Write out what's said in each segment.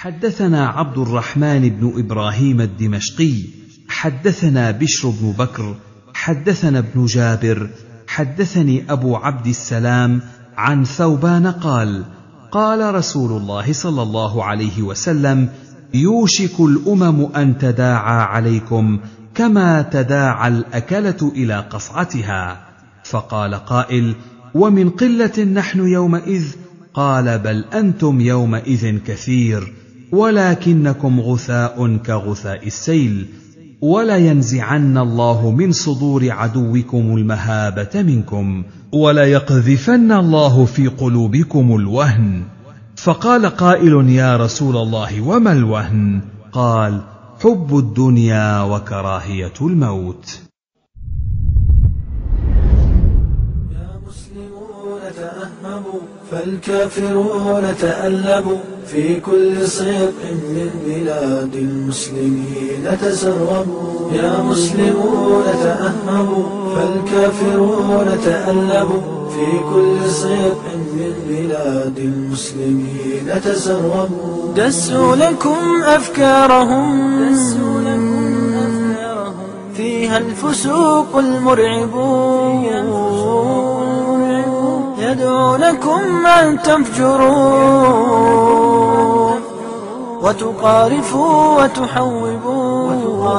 حدثنا عبد الرحمن بن ابراهيم الدمشقي حدثنا بشر بن بكر حدثنا ابن جابر حدثني ابو عبد السلام عن ثوبان قال قال رسول الله صلى الله عليه وسلم يوشك الامم ان تداعى عليكم كما تداعى الاكله الى قصعتها فقال قائل ومن قله نحن يومئذ قال بل انتم يومئذ كثير ولكنكم غثاء كغثاء السيل ولينزعن الله من صدور عدوكم المهابه منكم وليقذفن الله في قلوبكم الوهن فقال قائل يا رسول الله وما الوهن قال حب الدنيا وكراهيه الموت تأهبوا فالكافرون تألبوا في كل صدق من بلاد المسلمين تسربوا يا مسلمون تأهبوا فالكافرون تألبوا في كل صدق من بلاد المسلمين تسربوا دسوا لكم أفكارهم دسوا لكم أفكارهم فيها الفسوق المرعبون يدعونكم أن تفجروا وتقارفوا وتحوبوا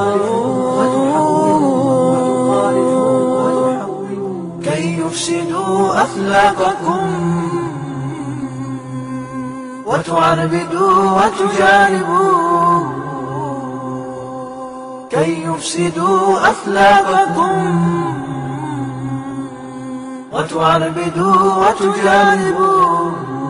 كي يفسدوا أخلاقكم وتعربدوا وتجانبوا كي يفسدوا أخلاقكم وتعربدوا وتجانبوا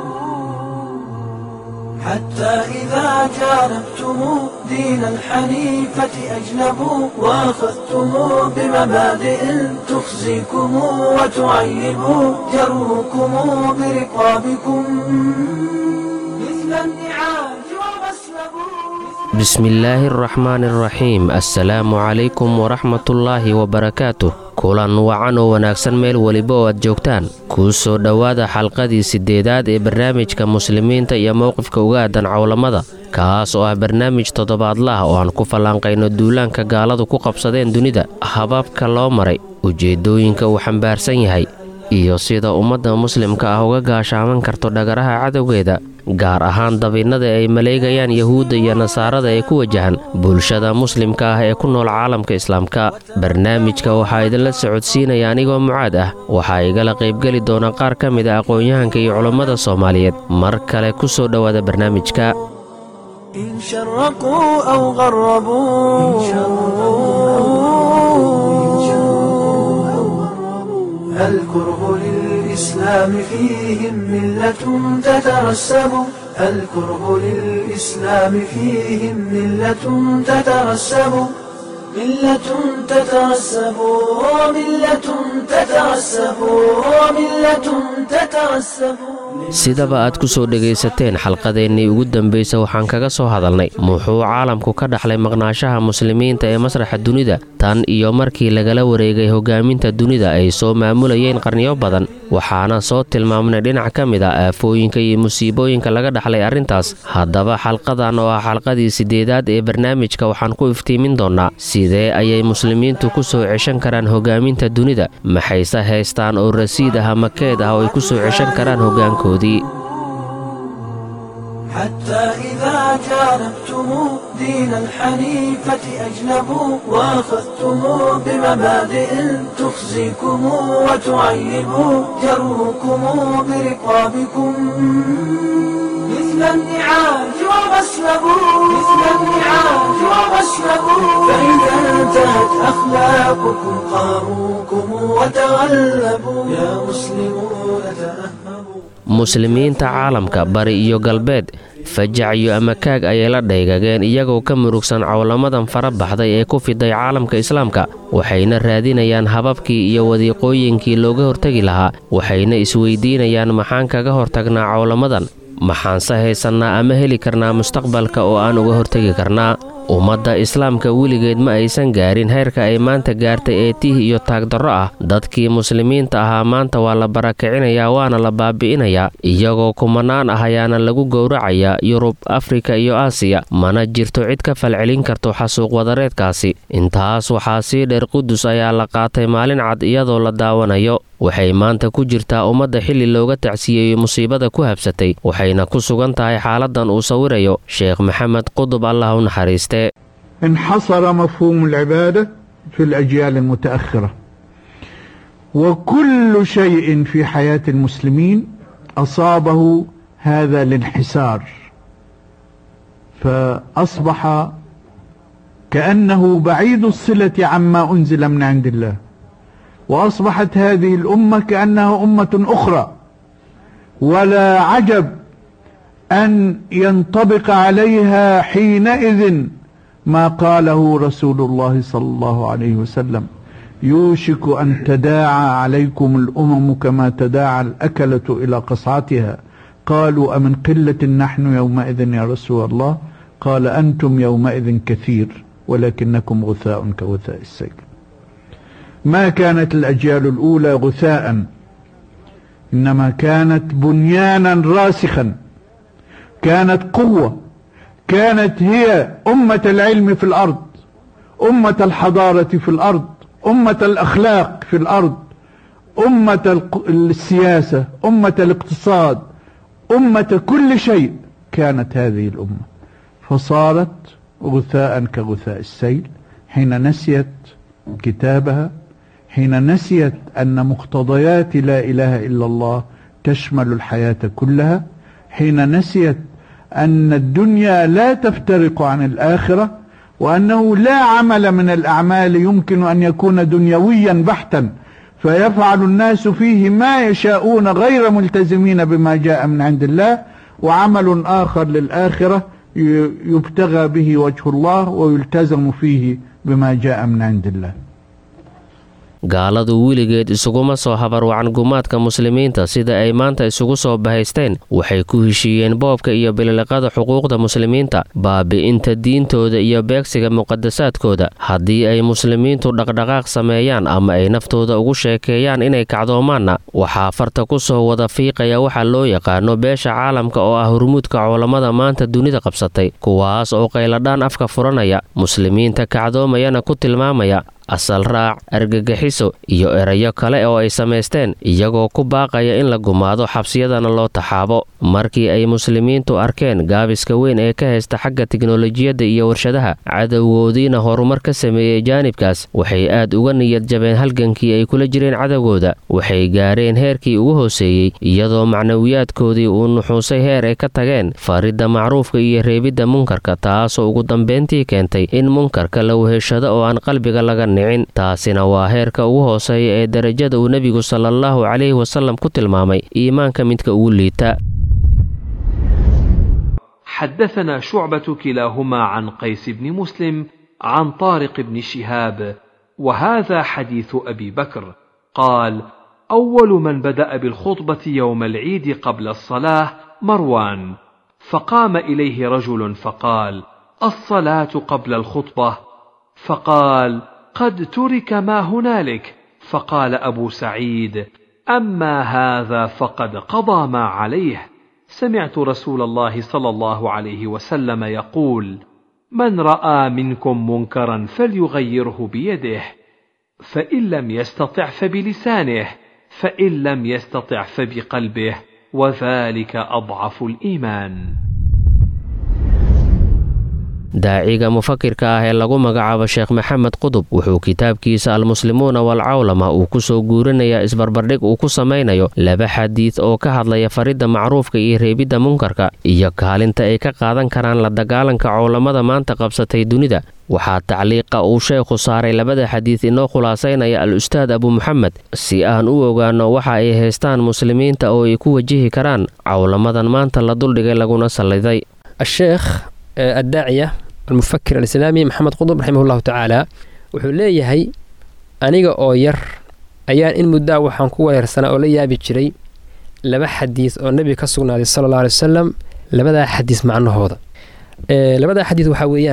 حتى إذا جانبتم دين الحنيفة أجنبوا وأخذتم بمبادئ تخزيكم وتعيب جروكم برقابكم مثل النعاج ومسلبوا بسم الله الرحمن الرحيم assalaamu calaykum waraxmatullaahi wabarakaatuh kulan wacan oo wanaagsan meel weliba oo aad joogtaan kuu soo dhowaada xalqadii siddeedaad ee barnaamijka muslimiinta iyo mowqifka uga aadan cowlamada kaas oo ah barnaamij toddobaadlaah oo aan ku fallaanqayno duulaanka gaaladu ku qabsadeen dunida hababka loo maray ujeeddooyinka uu xambaarsan yahay iyo sida ummadda muslimka ah uga gaashaaman karto dhagaraha cadowgeeda gaar ahaan dabinnada ay maleegayaan yahuudda iyo nasaarada ee ku wajahan bulshada muslimka ah ee ku nool caalamka islaamka barnaamijka waxaa idinla socodsiinaya anigoo mucaad ah waxaa igala qaybgeli doona qaar ka mid a aqoon-yahanka iyo culammada soomaaliyeed mar kale ku soo dhowaada barnaamijka إن شرقوا أو غربوا الكره للإسلام فيهم ملة تترسب الكره للإسلام فيهم ملة تترسب ملة تترسب ملة تترسب ملة تترسب sidaba aad ku soo dhegaysateen xalqadeennii ugu dambaysa waxaan kaga soo hadalnay muxuu caalamku ka dhaxlay maqnaashaha muslimiinta ee masraxa dunida tan iyo markii lagala wareegay hogaaminta dunida ay soo maamulayeen qarniyo badan waxaana soo tilmaamnay dhinac ka mid ah aafooyinka iyo musiibooyinka laga dhaxlay arrintaas haddaba xalqadan oo ah xalqadii siddeedaad ee barnaamijka waxaan ku iftiimin doonnaa sidee ayay muslimiintu ku soo ceshan karaan hogaaminta dunida maxayse haystaan oo rasiid ah ama keed ah oo ay ku soo ceshan karaan hoggaankoodii حتى إذا جانبتم دين الحنيفة أجنبوا وأخذتم بمبادئ تخزيكم وتعيب جروكم برقابكم مثل النعاج ومسلبوا مثل النعاج ومسلبوا فإذا انتهت أخلاقكم قاروكم وتغلبوا يا مسلمون تأهبوا muslimiinta caalamka bari iyo galbeed fajac iyo amakaag ayay la dhaygageen iyagoo ka murugsan cowlamadan fara baxday ee ku fiday caalamka islaamka waxayna raadinayaan hababkii iyo wadiiqooyinkii looga hortegi lahaa waxayna isweydiinayaan maxaan kaga hortagnaa cowlamadan maxaanse haysannaa ama heli karnaa mustaqbalka oo aan uga hortegi karnaa ummadda islaamka weligeed ma aysan gaarin heyrka ay maanta gaartay ee tiih iyo taagdarro ah dadkii muslimiinta ahaa maanta waa la barakicinayaa waana la baabi'inayaa iyagoo kumanaan ah ayaana lagu gowracayaa yurub afrika iyo aasiya mana jirto cid ka falcelin karto xasuuq wadareedkaasi intaas waxaa sii dheer qudus ayaa la qaatay maalin cad iyadoo la daawanayo waxay maanta ku jirtaa ummadda xilli looga tacsiyeeyo musiibada ku habsatay waxayna ku sugan tahay xaaladan uu sawirayo sheekh maxamed qudub allah u naxariistee انحصر مفهوم العبادة في الأجيال المتأخرة وكل شيء في حياة المسلمين أصابه هذا الانحسار فأصبح كأنه بعيد الصلة عما أنزل من عند الله وأصبحت هذه الأمة كأنها أمة أخرى ولا عجب أن ينطبق عليها حينئذ ما قاله رسول الله صلى الله عليه وسلم يوشك أن تداعى عليكم الأمم كما تداعى الأكلة إلى قصعتها قالوا أمن قلة نحن يومئذ يا رسول الله قال أنتم يومئذ كثير ولكنكم غثاء كغثاء السيل ما كانت الأجيال الأولى غثاء إنما كانت بنيانا راسخا كانت قوة كانت هي أمة العلم في الأرض أمة الحضارة في الأرض أمة الأخلاق في الأرض أمة السياسة أمة الاقتصاد أمة كل شيء كانت هذه الأمة فصارت غثاء كغثاء السيل حين نسيت كتابها حين نسيت أن مقتضيات لا إله إلا الله تشمل الحياة كلها حين نسيت أن الدنيا لا تفترق عن الآخرة وأنه لا عمل من الأعمال يمكن أن يكون دنيويا بحتا فيفعل الناس فيه ما يشاءون غير ملتزمين بما جاء من عند الله وعمل آخر للآخرة يبتغى به وجه الله ويلتزم فيه بما جاء من عند الله gaaladu weligeed isuguma soo habarwacan gumaadka muslimiinta sida ay maanta isugu soo bahaysteen waxay ku heshiiyeen boobka iyo bililiqada xuquuqda muslimiinta baabi'inta diintooda iyo beegsiga muqadasaadkooda haddii ay muslimiintu dhaqdhaqaaq sameeyaan ama ay naftooda ugu sheekeeyaan inay kacdoomaanna waxaa farta ku soo wada fiiqaya waxa loo yaqaano beesha caalamka oo ah hurmuudka culammada maanta dunida qabsatay kuwaas oo qayladhaan afka furanaya muslimiinta kacdoomayana ku tilmaamaya asal raac argagixiso iyo erayo kale oo ay samaysteen iyagoo ku baaqaya in la gumaado xabsiyadana loo taxaabo markii ay muslimiintu arkeen gaabiska weyn ee ka haysta xagga tiknolojiyadda iyo warshadaha cadowgoodiina horumar ka sameeyey jaanibkaas waxay aad uga niyad jabeen halgankii ay kula jireen cadowgooda waxay gaareen heerkii ugu hooseeyey iyadoo macnawiyaadkoodii uu nuxuusay heer ay ka tageen faridda macruufka iyo reebidda munkarka taasoo ugu dambeyntii keentay in munkarka la weheshado oo aan qalbiga laga taasina waa heerka ugu hooseeya ee darajada uu nebigu sala allahu calayhi wasalam ku tilmaamay iimaanka midka ugu liita حدثنا شعبة كلاهما عن قيس بن مسلم عن طارق بن شهاب وهذا حديث أبي بكر قال أول من بدأ بالخطبة يوم العيد قبل الصلاة مروان فقام إليه رجل فقال الصلاة قبل الخطبة فقال قد ترك ما هنالك فقال ابو سعيد اما هذا فقد قضى ما عليه سمعت رسول الله صلى الله عليه وسلم يقول من راى منكم منكرا فليغيره بيده فان لم يستطع فبلسانه فان لم يستطع فبقلبه وذلك اضعف الايمان daaciga mufakirka ah ee lagu magacaabo sheekh maxamed qudub wuxuu kitaabkiisa almuslimuuna walcawlama uu ku soo guurinayaa isbarbardhig uu ku samaynayo laba xadiid oo ka hadlaya faridda macruufka iyo reebidda munkarka iyo kaalinta ay ka qaadan karaan la dagaalanka cowlamada maanta qabsatay dunida waxaa tacliiqa uu sheekhu saaray labada xadiid inoo khulaasaynaya al-ustaad abu muxamed si aan u ogaanno waxa ay haystaan muslimiinta oo ay ku wajihi karaan cowlamadan maanta la duldhigay laguna salliday addaaciya almufakir alislaami maxamed qudub raximah llahu tacaala wuxuu leeyahay aniga oo yar ayaan in muddaa waxaan ku weerarsanaa oo la yaabi jiray laba xadiis oo nebiga ka sugnaaday sala alla alay wasalam labadaa xadiis macnahooda labadaa xadiis waxaa weeyaan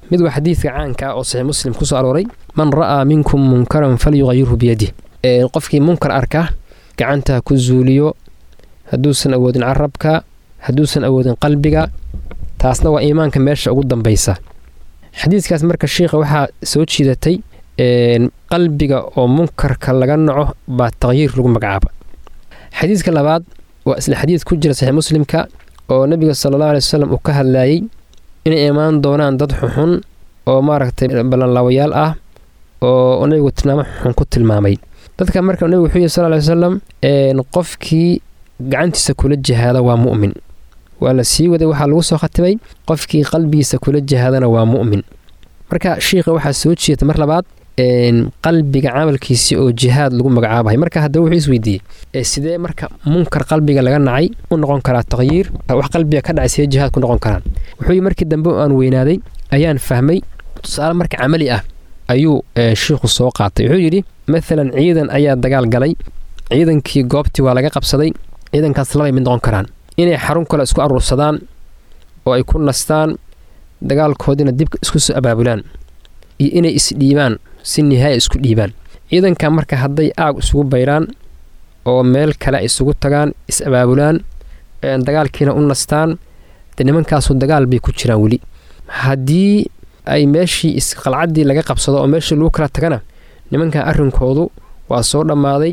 mid waa xadiidka caanka ah oo saxiix muslim ku soo arooray man ra'aa minkum munkaran falyuqayirhu biyadih qofkii munkar arka gacanta ku zuuliyo hadduusan awoodin carabka hadduusan awoodin qalbiga taasna waa iimaanka meesha ugu dambaysa xadiidkaas marka shiikha waxaa soo jiidatay qalbiga oo munkarka laga naco baa taqyiir lagu magacaaba xadiidka labaad waa isla xadiid ku jira saxiix muslimka oo nebiga sala allahu alay wasalam uu ka hadlaayey inay imaan doonaan dad xuxun oo maaragtay ballanlaawayaal ah oo nebigu tilmaamo xuxun ku tilmaamay dadka marka nebigu wuxuu yihi sal ly wasalam qofkii gacantiisa kula jihaada waa mu'min waa la sii waday waxaa lagu soo khatimay qofkii qalbigiisa kula jihaadana waa mu'min marka shiikha waxaa soo jeeda mar labaad qalbiga camalkiisii oo jihaad lagu magacaabahay marka haddaba wuxuu isweydiiyey sidee marka munkar qalbiga laga nacay u noqon karaa taqyiir wax qalbiga ka dhacay sidee jihaad ku noqon karaan wuxuu yii markii dambe aan weynaaday ayaan fahmay tusaale marka camali ah ayuu shiikhu soo qaatay wuxuu yidhi maalan ciidan ayaa dagaal galay ciidankii goobtii waa laga qabsaday ciidankaas labay mid noqon karaan inay xarun kale isku aruursadaan oo ay ku nastaan dagaalkoodiina dib isku soo abaabulaan iyo inay isdhiibaan si nihaaya isku dhiibaan ciidanka marka hadday aag isugu bayraan oo meel kale isugu tagaan is abaabulaan dagaalkiina u nastaan de nimankaasu dagaal bay ku jiraan weli haddii ay meeshii isqalcaddii laga qabsado oo meeshii lagu kala tagana nimankan arrinkoodu waa soo dhammaaday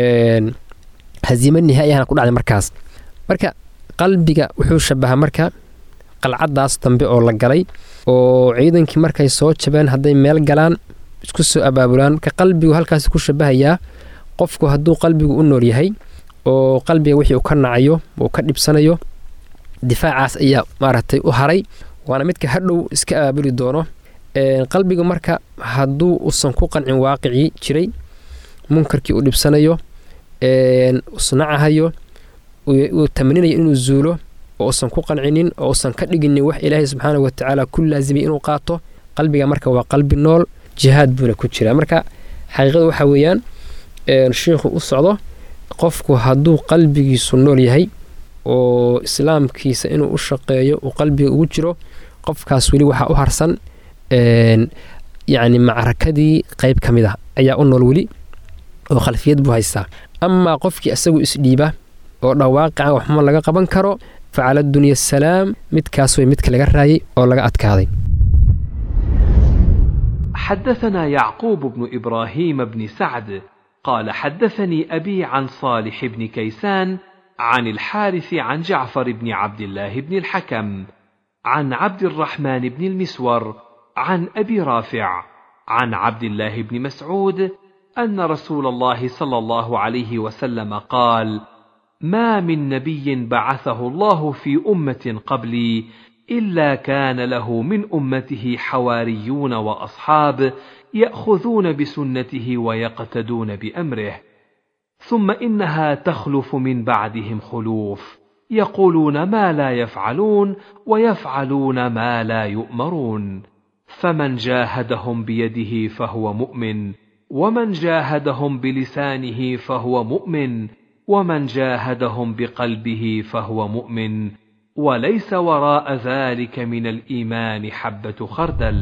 hasiimo nihaayahana ku dhacday markaas marka qalbiga wuxuu shabahaa marka qalcaddaas dambe oo la galay oo ciidankii markay soo jabeen hadday meel galaan isku soo abaabulaan marka qalbigu halkaas ku shabahayaa qofku hadduu qalbigu u nool yahay oo qalbiga wixii uu ka nacayo uu ka dhibsanayo difaacaas ayaa maaragtay u haray waana midka hadhow iska abaabuli doono qalbiga marka hadduu usan ku qancin waaqicii jiray munkarkii uu dhibsanayo usnacahayo uu tamaninayo inuu zuulo oo usan ku qancinin oo usan ka dhiginin wax ilaahay subxaana watacaala ku laasimay inuu qaato qalbiga marka waa qalbi nool jihaad buuna ku jira marka xaqiiqada waxaa weeyaan shiikhu u socdo qofku hadduu qalbigiisu nool yahay oo islaamkiisa inuu u shaqeeyo uu qalbiga ugu jiro qofkaas weli waxaa u harsan yacni macrakadii qeyb ka mid ah ayaa u nool weli oo khalfiyad buu haystaa amaa qofkii isagu isdhiiba oo dhawaaqican waxma laga qaban karo facala dunya asalaam midkaas way midka laga raayay oo laga adkaaday حدثنا يعقوب بن ابراهيم بن سعد قال حدثني ابي عن صالح بن كيسان عن الحارث عن جعفر بن عبد الله بن الحكم عن عبد الرحمن بن المسور عن ابي رافع عن عبد الله بن مسعود ان رسول الله صلى الله عليه وسلم قال ما من نبي بعثه الله في امه قبلي الا كان له من امته حواريون واصحاب ياخذون بسنته ويقتدون بامره ثم انها تخلف من بعدهم خلوف يقولون ما لا يفعلون ويفعلون ما لا يؤمرون فمن جاهدهم بيده فهو مؤمن ومن جاهدهم بلسانه فهو مؤمن ومن جاهدهم بقلبه فهو مؤمن وليس وراء ذلك من الايمان حبه خردل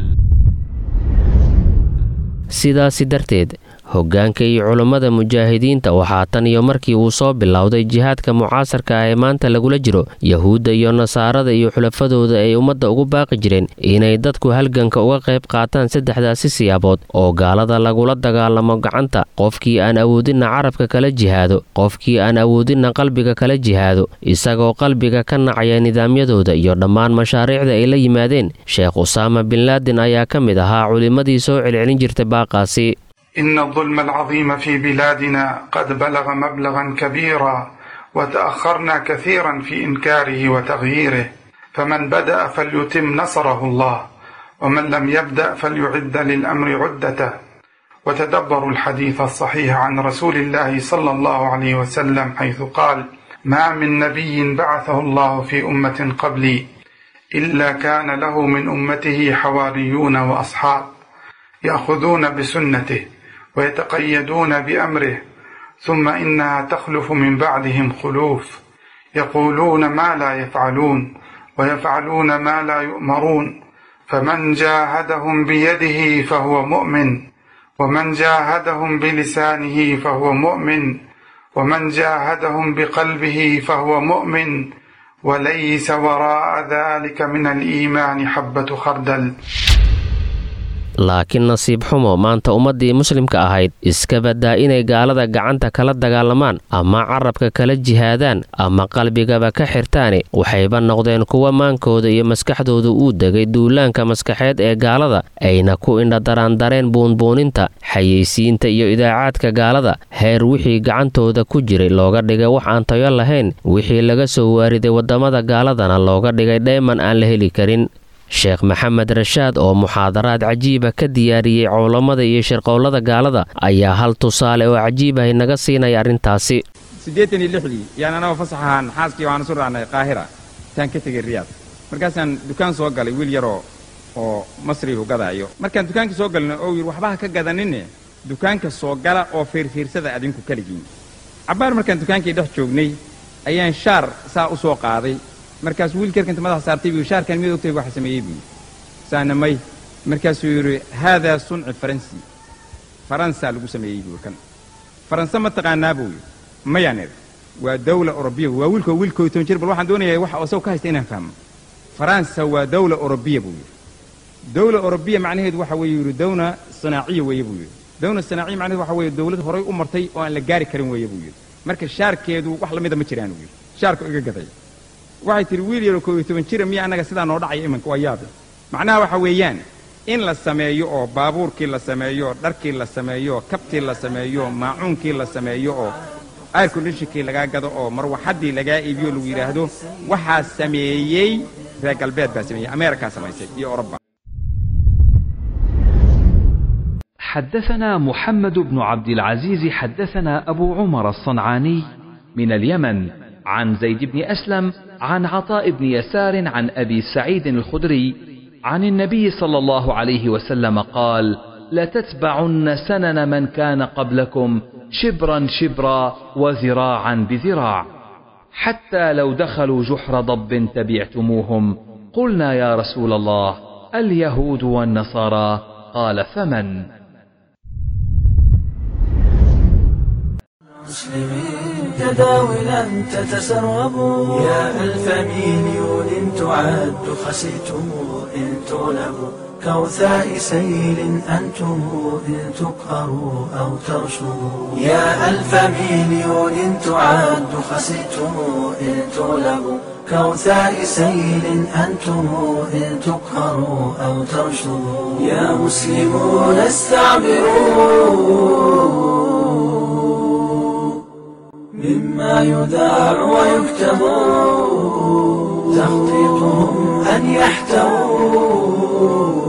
sidaasi darteed hoggaanka iyo culummada mujaahidiinta waxaa tan iyo markii uu soo bilowday jihaadka mucaasarka ah ee maanta lagula jiro yahuudda iyo nasaarada iyo xulafadooda ay ummadda ugu baaqi jireen inay dadku halganka uga qayb qaataan saddexdaasi siyaabood oo gaalada lagula dagaalamo gacanta qofkii aan awoodinna carabka kala jihaado qofkii aan awoodinna qalbiga kala jihaado isagoo qalbiga ka nacaya nidaamyadooda iyo dhammaan mashaariicda ay la yimaadeen sheekh usaama binlaadin ayaa ka mid ahaa culimmadii soo celcelin jirtay baaqaasi إن الظلم العظيم في بلادنا قد بلغ مبلغا كبيرا وتأخرنا كثيرا في إنكاره وتغييره فمن بدأ فليتم نصره الله ومن لم يبدأ فليعد للأمر عدته وتدبروا الحديث الصحيح عن رسول الله صلى الله عليه وسلم حيث قال ما من نبي بعثه الله في أمة قبلي إلا كان له من أمته حواريون وأصحاب يأخذون بسنته ويتقيدون بأمره ثم إنها تخلف من بعدهم خلوف يقولون ما لا يفعلون ويفعلون ما لا يؤمرون فمن جاهدهم بيده فهو مؤمن ومن جاهدهم بلسانه فهو مؤمن ومن جاهدهم بقلبه فهو مؤمن وليس وراء ذلك من الإيمان حبة خردل laakiin nasiib xumo maanta ummaddii muslimka ahayd iska baddaa inay gaalada gacanta kala dagaalamaan ama carabka kala jihaadaan ama qalbigaba ka xirtaani waxayba noqdeen kuwa maankooda iyo maskaxdooda uu degay duulaanka maskaxeed ee gaalada ayna ku indhadaraandareen buunbuuninta xayeysiinta iyo idaacaadka gaalada heer wixii gacantooda ku jiray looga dhigay wax aan tayo lahayn wixii laga soo waariday waddamada gaaladana looga dhigay dheeman aan la heli karin sheekh maxamed rashaad oo muxaadaraad cajiiba ka diyaariyey culammada iyo shirqowlada gaalada ayaa hal tusaale oo cajiibahay naga siinaya arrintaasi siddeetan iyo lixdii yaan anagoo fasax ahaan xaaskii waxaan isu raacnay qaahira intaan ka tegay riyaad markaasaan dukaan soo galay wiil yaroo oo masrihu gadaayo markaan dukaankii soo galna oo yidhi waxbaha ka gadaninne dukaanka soo gala oo fiirfiirsada adinku keligiin cabbaar markaan dukaankii dhex joognay ayaan shaar saa u soo qaaday markaasuu wiilka yarkanta madaxa saartay buu shaarkan mid ogtay waxa sameeyey buu saana may markaasuu yidhi haadaa sunci faransi faransa lagu sameeyey buu kan faranse ma taqaanaa buu yidhi mayaan idhi waa dawla orobiya waa wiilko wiilkoo toban jir bal waxaan doonayaa waxa isago ka haysta inaan fahmo faransa waa dawla orobiya buu yidhi dawla orobiya macnaheedu waxa weeye yidhi dawna sanaaciya weeye buu yidhi dawna sanaaciya macnaheedu waxa weeye dawlad horay u martay oo aan la gaari karin weeye buu yidhi marka shaarkeedu wax lamida ma jiraan buu yidhi shaarku iga gaday waxay tihi wiil yaroo koob iyo toban jira miya annaga sidaa noo dhacaya iminka waa yaabe macnaha waxa weeyaan in la sameeyo oo baabuurkii la sameeyo oo dharkii la sameeyo oo kabtii la sameeyo oo maacuunkii la sameeyo oo air condishonkii lagaa gado oo marwaxaddii lagaa iibiyo lagu yidhaahdo waxaa sameeyey reer galbeed baa sameeyey ameerikaa samaysay iyo oroba حدثنا محمد بن عبد العزيز حدثنا أبو عمر الصنعاني من اليمن عن زيد بن أسلم عن عطاء بن يسار عن أبي سعيد الخدري عن النبي صلى الله عليه وسلم قال لتتبعن سنن من كان قبلكم شبرا شبرا وذراعا بذراع حتى لو دخلوا جحر ضب تبعتموهم قلنا يا رسول الله اليهود والنصارى قال فمن مسلمين تداولا تتسربوا يا ألف مليون تعد خسيتم إن تغلبوا كوثاء سيل أنتم إن تقهروا أو ترشدوا يا ألف مليون تعد خسيتم إن تغلبوا كوثاء سيل أنتم إن تقهروا أو ترشدوا يا مسلمون استعبروا مما يذاع ويكتب تخطيطهم أن يحتووا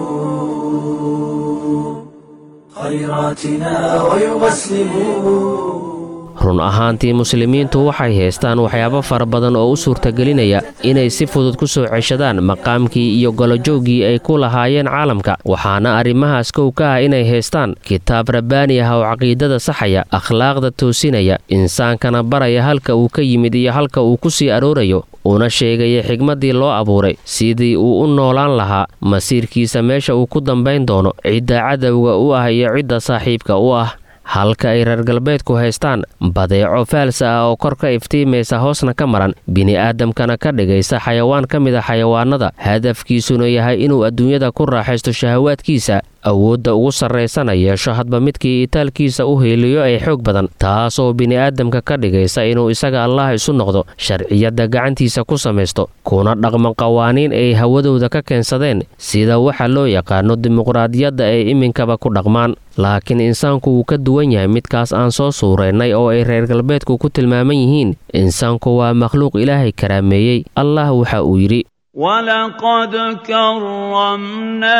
خيراتنا ويغسلوا run ahaantii muslimiintu waxay haystaan waxyaabo fara badan oo u suurtagelinaya inay si fudud ku soo ceshadaan maqaamkii iyo golojooggii ay ku lahaayeen caalamka waxaana arrimahaas kow ka ah inay haystaan kitaab rabbaani ah oo caqiidada saxaya akhlaaqda toosinaya insaankana baraya halka uu ka yimid iyo halka uu ku sii aroorayo una sheegaya xigmaddii loo abuuray sidii uu u noolaan lahaa masiirkiisa meesha uu ku dambayn doono cidda cadowga u ah iyo cidda saaxiibka u ah halka ay reer galbeedku haystaan badeeco faalsa ah oo kor ka iftiimaysa hoosna ka maran bini'aadamkana ka dhigaysa xayawaan ka mid a xayawaanada hadafkiisuna yahay inuu adduunyada ku raaxaysto shahawaadkiisa awoodda ugu sarraysana yeesho hadba midkii itaalkiisa u heeliyo ee xoog badan taas oo bini'aadamka ka dhigaysa inuu isaga allah isu noqdo sharciyadda gacantiisa ku samaysto kuna dhaqman qawaaniin ay hawadooda ka keensadeen sida waxa loo yaqaano dimuqraadiyadda ay iminkaba ku dhaqmaan laakiin insaanku wuu ka duwan yahay midkaas aan soo suuraynay oo ay reer galbeedku ku tilmaaman yihiin insaanku waa makhluuq ilaahay karaameeyey allah waxa uu yidhi ولقد كرمنا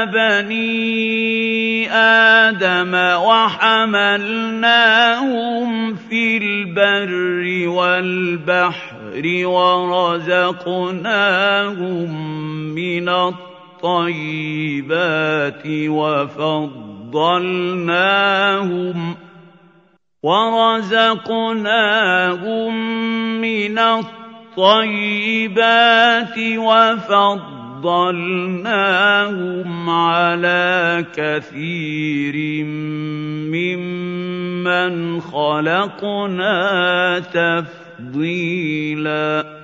بني آدم وحملناهم في البر والبحر ورزقناهم من الطيبات وفضلناهم ورزقناهم من الطيبات الطيبات فضلناهم على كثير ممن خلقنا تفضيلا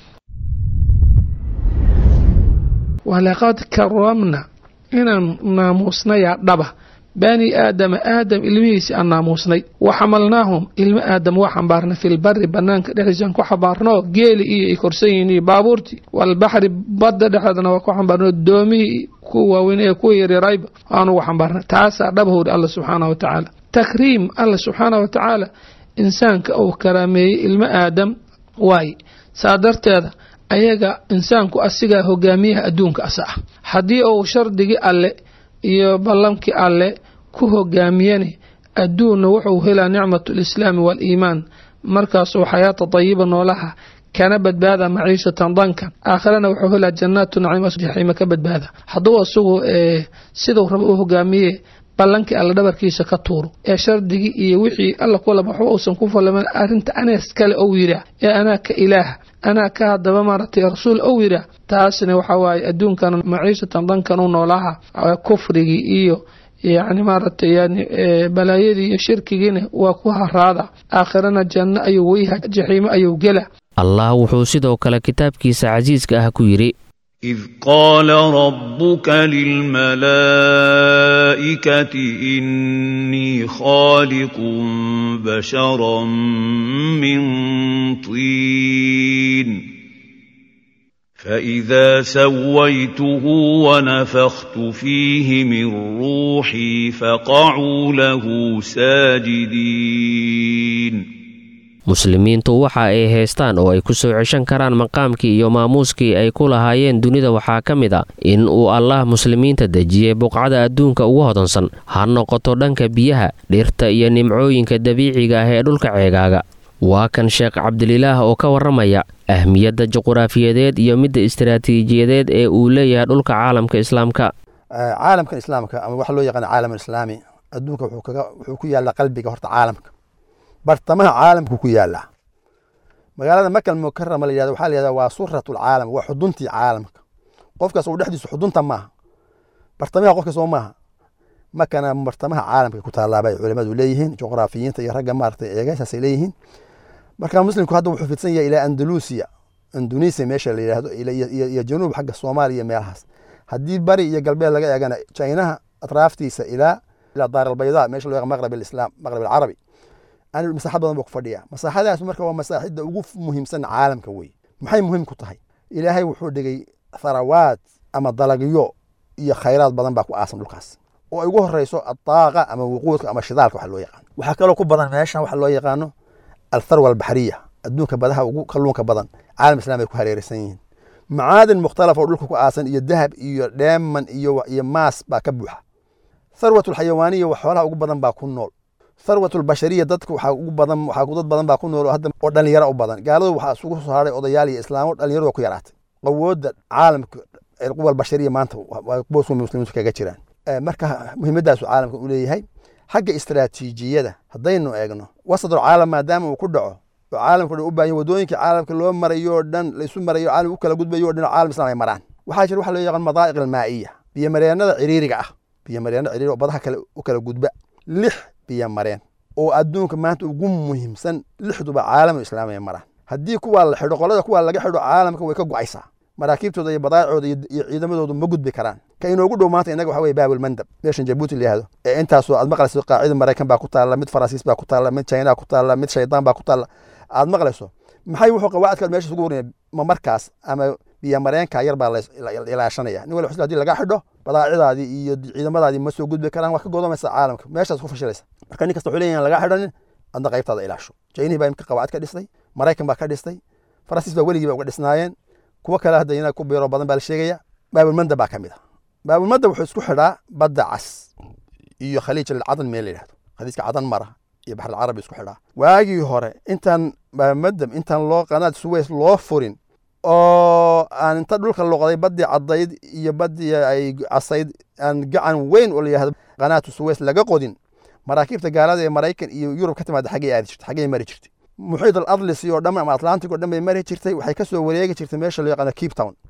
walaqad karamna inaan naamuusnayaa dhaba bani aadama aadam ilmihiisi aan naamuusnay wa xamalnaahum ilmo aadam waa xambaarnay filbari banaanka dhexdiisaan ku xambaarnoo geeli iyo ay korsan yihiin iyo baabuurtii walbaxri badda dhexdeedana waa ku xambaarnoo doomihii kuwa waaweyn ee kuwa yaryarayba aan ugu xambaarnay taasaa dhabahowdhi alla subxaana wa tacaala takriim alla subxaana wa tacaala insaanka uu karaameeyey ilmo aadam waaye saa darteeda ayaga insaanku asigaa hogaamiyaha adduunka asa ah haddii uu shardigii alle iyo ballamkii alle ku hogaamiyani adduunna wuxuu helaa nicmatu lislaami waaliimaan markaasuu xayaata dayiba noolaha kana badbaada maciishatan dankan aakhirana wuxuu helaa jannaatu naciima jaxiima ka badbaada hadduu isagu siduu raba u hogaamiye ballankii alla dhabarkiisa ka tuuro ee shardigii iyo wixii alla kulaba waxba uusan ku falaman arrinta anees kale ou yidhaah ee anaa ka ilaaha anaa ka haddaba maaragtay rasuul ou yidhaah taasna waxaa waaye adduunkan maciishatan dankan u noolaha kufrigii iyo yacni maaragtay yani balaayadii iyo shirkigiina waa ku haraada aakhirana janno ayuu weyha jaxiimo ayuu gela allah wuxuu sidoo kale kitaabkiisa casiiska ah ku yidhi إذ قال ربك للملائكة إني خالق بشرا من طين فإذا سويته ونفخت فيه من روحي فقعوا له ساجدين muslimiintu waxa ay haystaan oo ay ku soo ceshan karaan maqaamkii iyo maamuuskii ay ku lahaayeen dunida waxaa ka mid a in uu allaah muslimiinta dejiyey buqcada adduunka ugu hodansan ha noqoto dhanka biyaha dhirta iyo nimcooyinka dabiiciga ah ee dhulka ceegaaga waa kan sheekh cabdililaah oo ka warramaya ahmiyadda juquraafiyadeed iyo midda istaraatiijiyadeed ee uu leeyahay dhulka caalamka islaamka caalamkan islaamka ama waxa loo yaqaana caalam islaami adduunka wuxuu ku yaallaa qalbiga horta caalamka bartamaha caalamku ku yaala magaalada makal mukarama la yihahdo waxaa la yihahda waa surat lcaalam waa xuduntii caalamka qofkaas uu dhexdiisu xudunta maaha bartamaha qofka soo maaha makana bartamaha caalamka ku taalaaba ay culimadu leeyihiin juqraafiyiinta iyo ragga maaragtay eegasaasay leeyihiin marka muslimku hadda wuxuu fidsan yahay ilaa andalusiya indonesia meesha la yidhahdo iyo januub xagga soomaaliya meelahaas haddii bari iyo galbeed laga eegana chinaha atraaftiisa ilaa ilaa daar albayda meesha loo yaqaan maqrab alislaam maqrab alcarabi masaaxad badan buu ku fadhiya masaaxadaas marka waa masaaxidda ugu muhiimsan caalamka wey maxay muhiim ku tahay ilaahay wuxuu dhigay tharawaad ama dalagyo iyo khayraad badan baa ku aasan dhulkaas oo ay ugu horeyso adaaqa ama wuquudka ama shidaalka waxa loo yaqaano waxaa kaloo ku badan meeshan waxa loo yaqaano altharwa albaxriya adduunka badaha ugu kalluunka badan caalam islam ay ku hareeraysan yihiin macaadin mukhtalaf oo dhulka ku aasan iyo dahab iyo dheeman iyo iyo maas baa ka buuxa tharwat alxayawaaniya wax xoolaha ugu badan baa ku nool tharwat albashariya dadka waxaa ugu badan waxaa dad badan baa ku nool oo hadda oo dhalinyaro u badan gaaladu waxaa isugu soo haray odayaal iyo islaamo dhalinyaradu waa ku yaraatay awoodda caalamka quwa albashariya maanta waa boosku muslimiintu kaga jiraan marka muhiimadaasu caalamka u leeyahay xagga istaraatiijiyada haddaynu eegno wasadul caalam maadaama uu ku dhaco oo caalamka dhan u baahan wadooyinka caalamka loo marayo oo dhan laysu marayo caalam u kala gudbayo o dhan caalam islam ay maraan waxaa jira waxa loo yaqaan madaa'iq almaa'iya biyomareenada ciriiriga ah biyomareenada ciriiriga oo badaha kale u kala gudba lix biyo mareen oo adduunka maanta ugu muhiimsan lixduba caalamu islaam ay maraan haddii kuwaa la xidho qolada kuwaa laga xidho caalamka way ka go'aysaa maraakiibtooda iyo badaacooda iyo ciidamadoodu ma gudbi karaan ka inoogu dhow maanta innaga waxa weye baabulmandab meeshan jabuuti la yihahdo ee intaasoo aad maqlayso qaacida maraykan baa ku taalla mid faransiis baa ku taalla mid china ku taalla mid shaydaan baa ku taalla aad maqlayso maxay wuxuu qawaacid meesha isugu warinaya ma markaas ama biyo mareenka yar baa la ilaashanaya nin wali xusl hadii laga xidho badaacidaadii iyo ciidamadaadii ma soo gudbi karaan waa ka godomaysa caalamka meeshaas ku fashilaysa marka nin kasta wuxuu leeyahay laga xidhanin adna qaybtaada ilaasho jaynihi baa imka qawaacid ka dhistay maraykan baa ka dhistay faransiis baa weligii ba uga dhisnaayeen kuwo kale hadda ina ku biiro badan baa la sheegaya baabulmanda baa ka mid a baabulmanda wuxuu isku xidhaa badda cas iyo khaliij alcadan meel la yidhahdo khaliijka cadan mara iyo baxr alcarabi isku xidhaa waagii hore intaan baabulmandam intaan loo qanaad suweys loo furin oo aan inta dhulka loqday baddii caddayd iyo baddii ay casayd aan gacan weyn oo layihahdo qanaatu suweys laga qodin maraakiibta gaalada ee maraykan iyo yurub ka timaada xaggay aadi jirtay xaggay mari jirtay muxiid al adlisi oo dhan ama atlantic oo dhan bay mari jirtay waxay ka soo wareegi jirtay meesha loo yaqaano cape town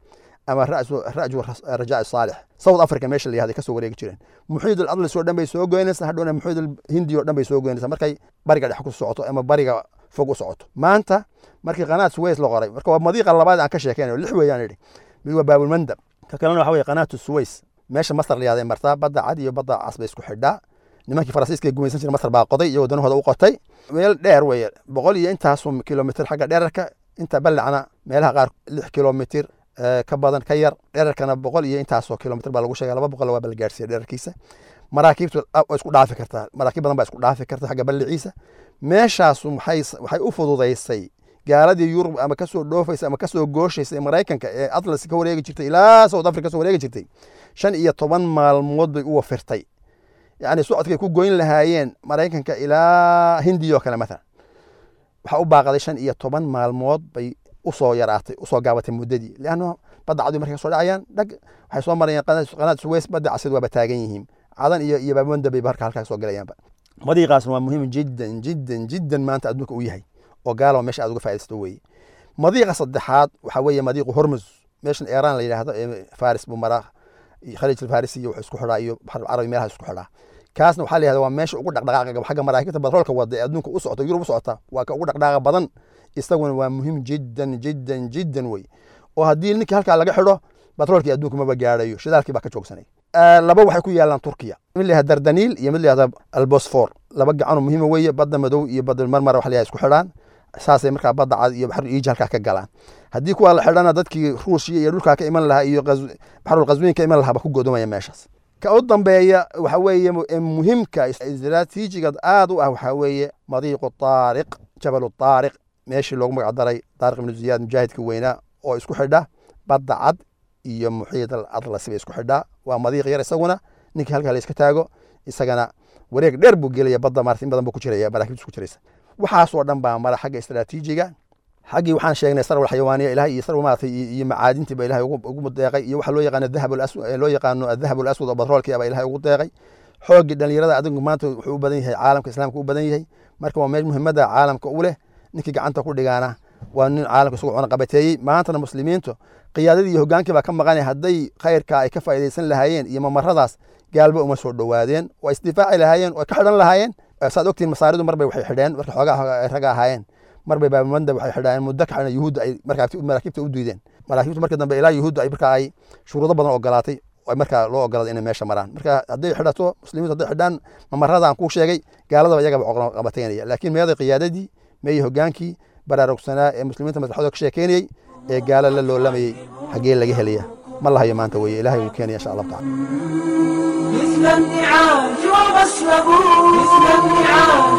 ama ra'ju rajaa saalix south africa meesha la yahday kasoo wareegi jireen muxiid aladlis oo dhan bay soo goynaysaa hadhowna muxiid hindi oo dhan bay soo goynaysaa markay bariga dhex ku socoto ama bariga fog u socoto maanta markii qanaat suways la qoray marka waa madiiqa labaad aan ka sheekeynayo lix weeyaan idhi mid waa baabulmandab ka kalena waxa weye qanaatu suways meesha masar la yahday martaa badda cad iyo badda cas bay isku xidhaa nimankii faransiiska gumaysan jira masar baa qoday iyagoo danahooda u qotay meel dheer weeye boqol iyo intaasu kilomitr xagga dheerarka inta ballacna meelaha qaar lix kilomitr ka badan ka yar dherarkana boqol iyo intaasoo kilomitr baa lagu sheega laba boqol waa balgaarsiya dherarkiisa maraakiibtu waa isku dhaafi kartaa maraakiib badan baa isku dhaafi karta xagga balliciisa meeshaasu maxay waxay u fududaysay gaaladii yurub ama kasoo dhoofaysa ama kasoo gooshaysa ee maraykanka ee atlas ka wareegi jirtay ilaa south africa kasoo wareegi jirtay shan iyo toban maalmood bay u wafirtay yacni socodkay ku goyn lahaayeen maraykanka ilaa hindiya oo kale mathalan waxaa u baaqaday shan iyo toban maalmood bay usoo yaraatay usoo gaabatay muddadii leanno badda cadu markay kasoo dhacayaan dhag waxay soo marayaan qanaad suweys badda casad waaba taagan yihiin cadan iyo iyo baabonda bay marka halkaa kasoo galayaanba madiiqaasna waa muhiim jiddan jiddan jiddan maanta adduunka u yahay oo gaalo meesha aad uga faa'idaysato weeye madiiqa saddexaad waxaa weeye madiiqu hormuz meeshan iiraan la yidhaahdo ee faris buu maraa khaliij alfarisi iyo wuxuu isku xidhaa iyo baxr alcarabi meelaha isku xidhaa kaasna waxaa la yihahda waa meesha ugu dhaqdhaqaaqa xagga maraakiibta batroolka wada ee adduunka u socota yurub u socota waa ka ugu dhaqdhaqaaqa badan isaguna waa muhiim jiddan jiddan jiddan wey oo haddii ninkii halkaa laga xidho batroolkii adduunka maba gaadhayo shidaalkii baa ka joogsanay laba waxay ku yaalaan turkiya mid layahda dardaniil iyo mid layahda albosfor laba gacanoo muhiima weeye badda madow iyo badda marmara waxa layahay isku xidhaan saasay markaa badda cad iyo baxru iiji halkaa ka galaan haddii kuwaa la xidhana dadkii ruushia iyo dhulkaa ka iman lahaa iyo baxrul qaswiin ka iman lahaa ba ku godomaya meeshaas ka u dambeeya waxa weeye muhimka istiraatiijiga aad u ah waxaa weeye madiiqu taariq jabalu taariq meeshii loogu magac daray taariq ibnu ziyaad mujaahidka weynaa oo isku xidha badda cad iyo muxiid al atlasi bay isku xidhaa waa madiiq yar isaguna ninkii halkaa la iska taago isagana wareeg dheer buu gelaya badda maarata in badan buu ku jiraya maraakiibta isku jiraysa waxaasoo dhan baa mara xagga istiraatiijiga xaggii waxaan sheegnay sarwal xayawaaniya ilahay iyo sarwal maarata iyo macaadintii ba ilahay ugu deeqay iyo waxa loo yaqaano dahab loo yaqaano adahab alaswad oo batroolkii baa ilahay ugu deeqay xooggii dhalinyarada adinku maanta wuxuu u badan yahay caalamka islaamka u badan yahay marka waa meel muhiimada caalamka u leh ninkii gacanta ku dhigaana waa nin caalamka isagu cuna qabateeyey maantana muslimiintu qiyaadadii iyo hogaankii baa ka maqanay hadday khayrka ay ka faa'iidaysan lahaayeen iyo mamaradaas gaalba uma soo dhowaadeen waa isdifaaci lahaayeen oo ka xidhan lahaayeen saad ogtiin masaaridu marbay waxay xidheen marka xoogaa ay raga ahaayeen marbay baabamanda waxay xidhaayeen muddo ka xidhan yuhuudda ay maraakiibta u diideen maraakiibta markii dambe ilaa yuhuudda ay markaa ay shuruudo badan ogolaatay ay markaa loo ogolaaday inay meesha maraan marka hadday xidhato muslimiintu hadday xidhaan mamarada aan kuu sheegay gaaladaba iyagaba qabateynaya laakiin meeday qiyaadadii meeyey hogaankii baraarugsanaa ee muslimiinta maslaxadooda ka sheekeynayey ee gaalo la loolamayey xaggee laga helaya ma lahayo maanta weye ilahay wuu keenaya insha allahu tacala مثل النعاج وغسلوا مثل النعاج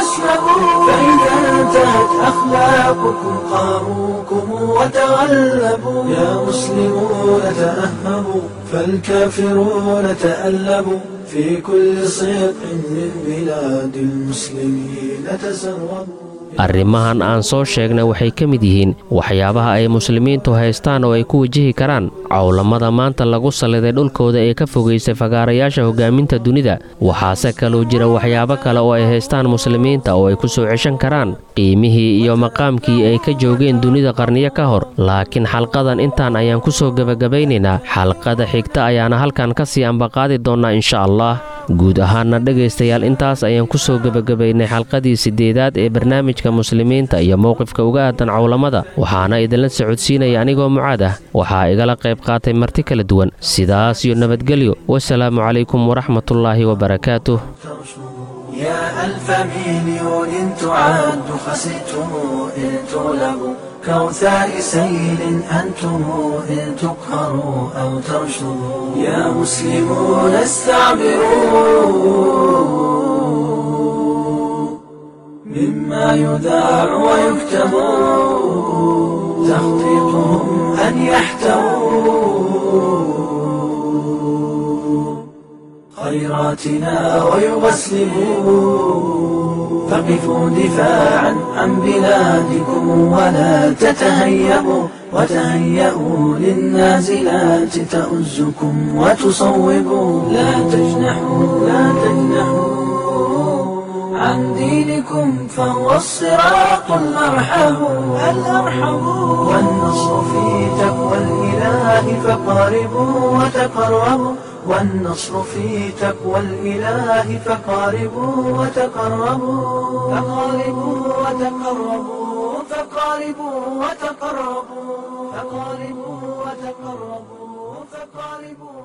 وغسلوا فإذا انتهت أخلاقكم قاروكم وتغلبوا يا مسلمون تأهبوا فالكافرون تألبوا في كل صدق من بلاد المسلمين تسربوا arrimahan aan soo sheegnay waxay ka mid yihiin waxyaabaha ay muslimiintu haystaan oo ay ku wajihi karaan cowlamada maanta lagu salliday dhulkooda ee ka fogaysay fagaarayaasha hogaaminta dunida waxaase kaloo jira waxyaabo kale oo ay haystaan muslimiinta oo ay ku soo ceshan karaan qiimihii iyo maqaamkii ay ka joogeen dunida qarniyo ka hor laakiin xalqadan intaan ayaan ku soo gebagabaynaynaa xalqada xigta ayaana halkan ka sii ambaqaadi doonnaa insha allah guud ahaanna dhegaystayaal intaas ayaan ku soo gebagabaynay xalqadii siddeedaad ee barnaamijka muslimiinta iyo mowqifka uga aadan cowlamada waxaana idinla socodsiinaya anigoo mucaad ah waxaa igala qayb qaatay marti kala duwan sidaas iyo nabadgelyo wasalaamu calaykum waraxmatullaahi wabarakaatuh يا ألف مليون تعد خسئتم إن تغلبوا كوثاء سيل أنتم إن تقهروا أو ترشدوا يا مسلمون استعبروا مما يذاع ويكتب تخطيطهم أن يحتووا خيراتنا ويغسلوا فقفوا دفاعا عن بلادكم ولا تتهيبوا وتهيئوا للنازلات تؤزكم وتصوبوا لا تجنحوا لا تجنحوا عن دينكم فهو الصراط الأرحم الأرحم والنصر في تقوى الإله فقاربوا وتقربوا والنصر في تقوى الإله فقاربوا وتقربوا فقاربوا وتقربوا فقاربوا وتقربوا فقاربوا وتقربوا فقاربوا